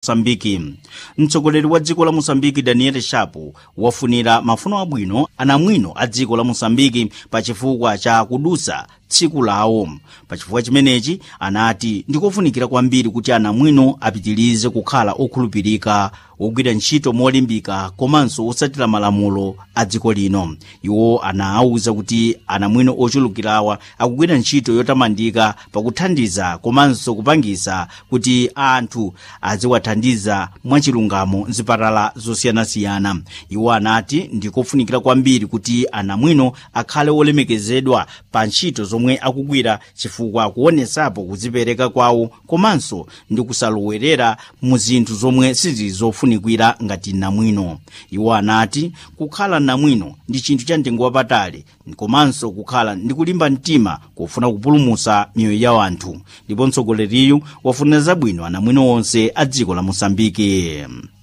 mosambiki mtsogoleri wa dziko la mosambiki daniel shapo wafunira mafuno abwino anamwino a dziko la mosambiki pa chifukwa cha kudusa tsiku lawo pachifukwa chimenechi anati ndikofunikira kwambiri kuti anamwino apitirize kukhala okhulupirika ogwira ntchito molimbika komanso osatira malamulo a dziko lino iwo anawuza kuti anamwino ochulukirawa akugwira ntchito yotamandika pakuthandiza komanso kupangisa kuti anthu aziwathandiza mwachilungamo mzipatala zosiyanasiyana iwo anati ndikofunikira kwambiri kuti anamwino akhale olemekezedwa pa ntchito zomwe akugwira chifukwa kuonesapo kudzipereka kwawo komanso ndi kusalowerera mu zinthu zomwe sizizofunikira ngati namwino iwo anati kukhala namwino ndi chinthu cha mtengo wapatali komanso kukhala ndi kulimba mtima kufuna kupulumutsa miyoyo ya anthu ndipo mtsogoleriyu wafuna zabwino anamwino onse a dziko la mosambiki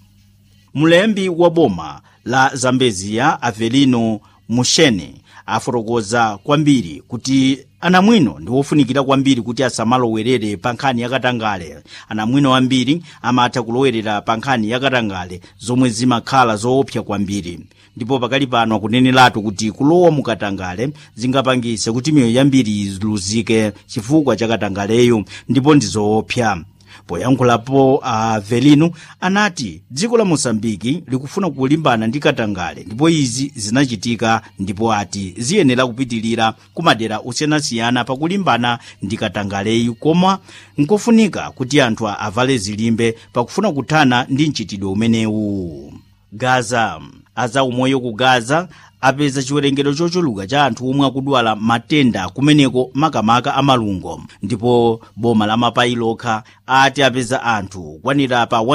mlembi wa boma la zambeziya avelino mushene afotokoza kwambiri kuti anamwino ndi wofunikira kwambiri kuti asamalowerere pa nkhani yakatangale anamwino ambiri amatha kulowerera pa nkhani yakatangale zomwe zimakhala zoopsa kwambiri ndipo pakali pano akuneneratu kuti kulowa mukatangale zingapangise kuti miyoyo yambiri iluzike chifukwa cha katangaleyo ndipo ndi zoopsa poyankhulapo avelino anati dziko la mosambiki likufuna kulimbana ndi katangale ndipo izi zinachitika ndipo ati ziyenera kupitilira ku madera osiyanasiyana pakulimbana ndi katangaleyu koma nkofunika kuti anthu avale zilimbe pakufuna kuthana ndi mchitidwe umenewu gaza azaumoyo ku gaza apeza chiwerengero chochuluka cha anthu omwe akudwala matenda kumeneko makamaka amalungo ndipo boma la mapayi lokha ati apeza anthu kwanira pa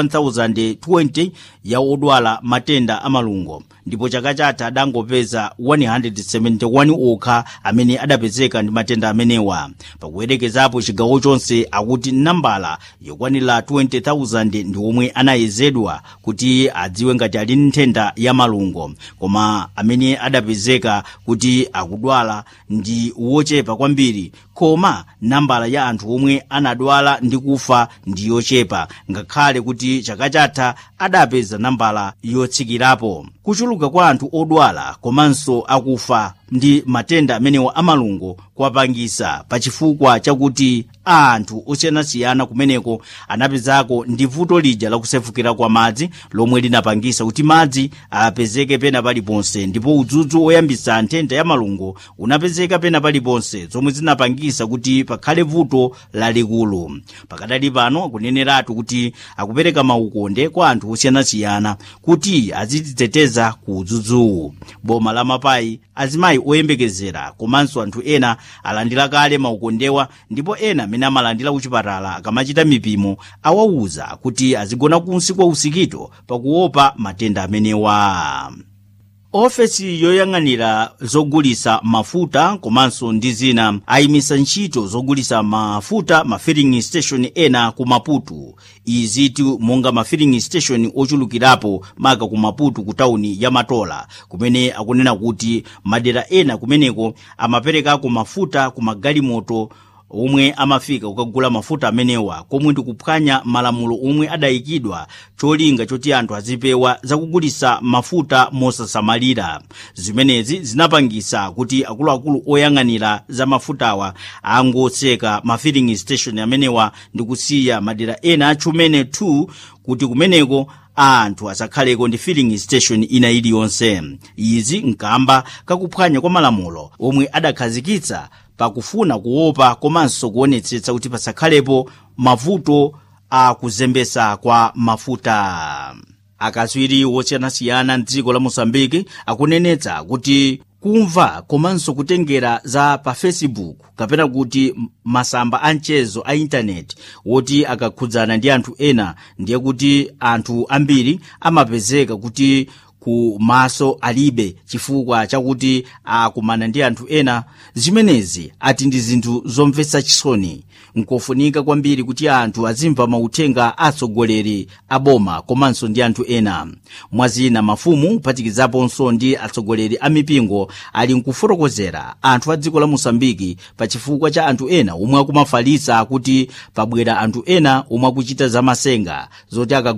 1020 ya odwala matenda amalungo ndipo chaka chatha adangopeza 171 okha amene adapezeka ndi matenda amenewa pakuyerekezapo chigawo chonse akuti nambala yokwanira 20,000 ndi omwe anayezedwa kuti adziwe ngati ali nthenda ya malungo koma amene adapezeka kuti akudwala ndi wochepa kwambiri koma nambala ya anthu omwe anadwala ndi kufa ndi yochepa ngakhale kuti chaka chatha adapeza nambala yotsikirapo kuchuluka kwa anthu odwala komanso akufa ndi matenda amenewa amalungo kwapangisa pachifukwa chakuti anthu osiyanasiyana kumeneko anapezako ndi vuto lija lakusefukira kwa madzi lomwe linapangisa kuti madzi apezeke pena paliponse ndipo udzudzu woyambisa nthenda ya malungo unapezeka pena paliponse zomwe zinapangisa kuti pakhale vuto lalikulu pakadali pano akuneneratu kuti akupereka maukonde kwa anthu osiyanasiyana kuti azidziteteza ku udzudzuwu boma la mapayi azimayi oyembekezera komanso anthu ena alandira kale maukondewa ndipo ena amene amalandira kuchipatala akamachita mipimo awawuza kuti azigona kunsi kwa usikito pakuopa matenda amenewa ofesi yoyang'anira zogulisa mafuta komanso ndi zina ayimisa ntchito zogulisa mafuta ma filling station ena ku maputo izitu monga ma filling station ochulukirapo maka ku maputo ku tawuni ya matola kumene akunena kuti madera ena kumeneko amaperekako mafuta ku magalimoto omwe amafika kukagula mafuta amenewa komwe ndikuphwanya malamulo omwe adayikidwa cholinga choti anthu azipewa zakugulisa mafuta mosasamalira zimenezi zinapangisa kuti akuluakulu oyang'anira za mafutawa angotseka ma filling station amenewa ndi kusiya madera ena achumene 2 kuti kumeneko anthu asakhaleko ndi filling station ina iliyonse izi nkamba kakuphwanya kwa malamulo omwe adakhazikitsa pakufuna kuopa komanso kuonetsetsa kuti pasakhalepo mavuto akuzembesa kwa mafuta akatswiri wosiyanasiyana mdziko la mosambiki akunenetsa kuti kumva komanso kutengera za pa facebook kapena kuti masamba a mchezo a intaneti woti akakhudzana ndi anthu ena ndiye kuti anthu ambiri amapezeka kuti ku maso alibe chifukwa chakuti akumana ndi anthu ena zimenezi ati ndi zinthu zomvetsa chisoni nkofunika kwambiri kuti anthu azimva mauthenga atsogoleri a boma komanso ndi anthu ena mwazina mafumu kuphatikizaponso ndi atsogoleri a mipingo ali nkufotokozera anthu a dziko la mosambiki pa chifukwa cha anthu ena omwe akumafalitsa kuti pabwera anthu ena omwe akuchita zamasenga zoti akagula